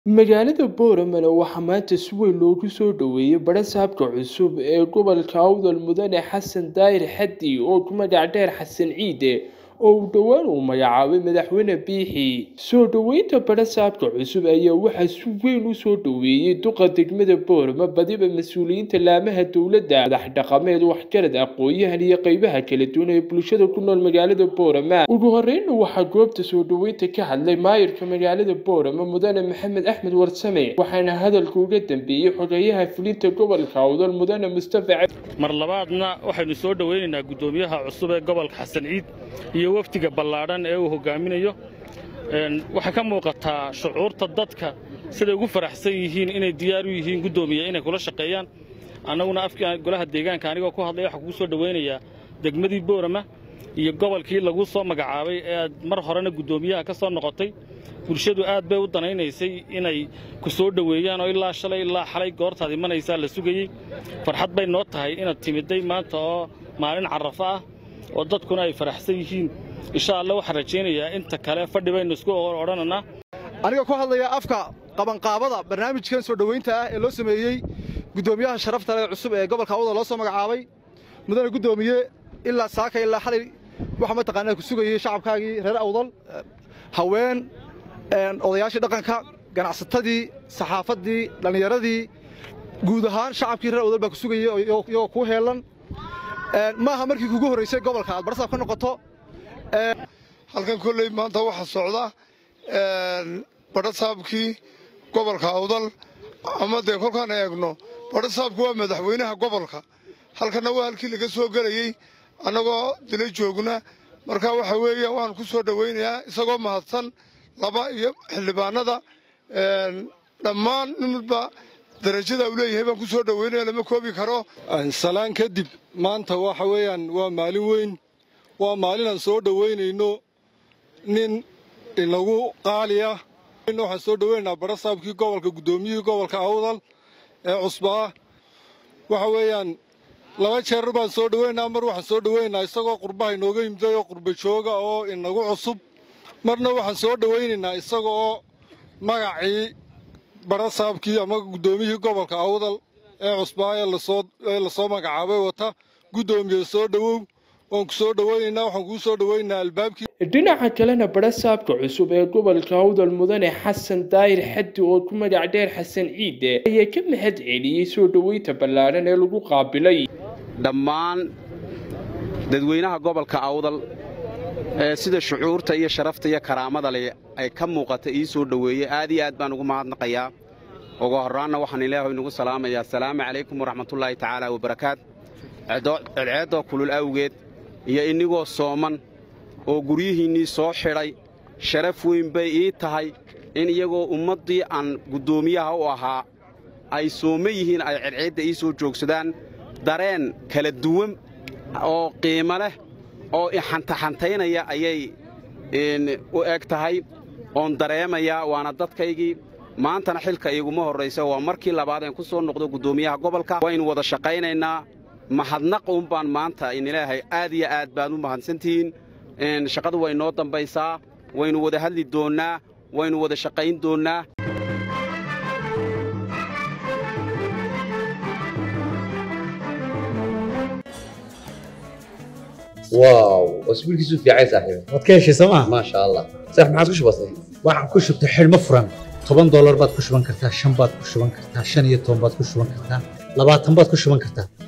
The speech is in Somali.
magaalada boorama waxaa maanta si weyn loogu soo dhoweeyey barasaabka cusub ee gobolka awdal mudane xasan daahir xaddi oo ku magac dheer xasan ciide oo uu dhowaan uu magacaabay madaxweyne biixi soo dhoweynta barasaabka cusub ayaa waxaa si weyn u soo dhoweeyey duqa degmada boorama badiba mas-uuliyiinta laamaha dowladda madax dhaqameed waxgarad aqoon-yahan iyo qeybaha kala duwan ee bulshada ku nool magaalada boorama ugu horeyna waxaa goobta soo dhoweynta ka hadlay maayirka magaalada boorama mudane maxamed axmed warsame waxaana hadalka uga dambeeyey xogeyaha fulinta gobolka awdal mudane mustafa mar labaadna waxaynu soo dhowaynaynaa guddoomiyaha cusub ee gobolka xasan ciid iyo wafdiga ballaadhan ee uu hogaaminayo waxay ka muuqataa shucuurta dadka siday ugu faraxsan yihiin inay diyaar u yihiin guddoomiya inay kula shaqeeyaan annaguna afkii golaha deegaanka anigoo ku hadlaya waxaa kugu soo dhowaynayaa degmadii boorama iyo gobolkii lagu soo magacaabay ee aad mar horena guddoomiyaha ka soo noqotay bulshadu aad bay u danaynaysay inay ku soo dhoweeyaan oo ilaa shalay ilaa xalay goortaad imanaysaa la sugayey farxad bay noo tahay inaad timidday maanta oo maalin carrafo ah oo dadkuna ay faraxsan yihiin insha allah waxaan rajaynayaa inta kale fadhi baynu isku odhananaa aniga ku hadlaya afka qabanqaabada barnaamijkan soo dhoweynta ah ee loo sameeyey guddoomiyaha sharafta leh cusub ee gobolka awdal loo soo magacaabay mudane guddoomiye ilaa saaka ilaa xalay waxa mataqaanaa ku sugayey shacabkaagii reer awdal haween odayaashii dhaqanka ganacsatadii saxaafaddii dhallinyaradii guud ahaan shacabkii reer awdal baa ku sugayey iyagoo kuu heellan maaha markii kugu horraysay gobolka aad barsaab ka noqoto halkan kolley maanta waxaa socda badhasaabkii gobolka awdal ama dee kolkaan eegno badhasaabku waa madaxweynaha gobolka halkanna waa halkii laga soo gelayey annagoo dila joogna marka waxa weeye waan ku soo dhowaynayaa isagoo mahadsan laba iyo xildhibaanada dhammaan ninba darajada uu leeyahay baan ku soo dhowaynaya lama koobi karo salaan kadib maanta waxa weeyaan waa maalin weyn waa maalin aan soo dhowaynayno nin inagu qaaliya waxaan soo dhowaynaynaa badhasaabkii gobolka guddoomiyihii gobolka awdal ee cusbaa waxa weeyaan laba jeer baan soo dhowaynaa mar waxaan soo dhowaynaynaa isagoo qurbaha inooga yimiday oo qurba jooga oo inagu cusub marna waxaan soo dhowaynaynaa isaga oo magacii badhasaabkii ama guddoomiyihii gobolka awdal ee cusbaa ee lasoo magacaabay wata guddoomiye soo dhowow waan ku soo dhowaynaynaa waxaan kuu soo dhowaynaynaa albaabkii dhinaca kalena barasaabka cusub ee gobolka awdal mudane xasan daahir xaddi oo ku magac dheer xasan ciide ayaa ka mahad celiyey soo dhoweynta ballaadhan ee lagu qaabilay dhammaan dadweynaha gobolka awdal ee sida shucuurta iyo sharafta iyo karaamada leh ay ka muuqata ii soo dhoweeyey aad iyo aad baan ugu mahadnaqayaa ugu horraanna waxaan ilaahay inugu salaamayaa asalaamu calaykum waraxmatullaahi tacaala wabarakaat cedceeddoo kulul awgeed iyo innigoo sooman oo guryihiinnii soo xidhay sharaf weyn bay ii tahay in iyagoo ummaddii aan guddoomiyaha u ahaa ay sooma yihiin ay cedceedda ii soo joogsadaan dareen kala duwan oo qiimo leh oo xantaxantaynaya ayay u eg tahay oon dareemayaa waana dadkaygii maantana xilka iguma horraysa waa markii labaad een ku soo noqdo guddoomiyaha gobolka waynu wada shaqaynaynaa mahadnaq uun baan maanta inilaahay aad iyo aad baad u mahadsantihiin shaqadu way noo dambaysaa waynu wada hadli doonnaa waynu wada shaqayn doonnaa واو اسبوعك في عايز صاحبي waad ka heshay sooma ما شاء الله صح ما عاد بسيط waxaan ku shubtay xidhmo furan toban doolar baad ku shuban kartaa shan baad ku shuban kartaa shan iyo toban baad ku shuban kartaa labaatan baad ku shuban kartaa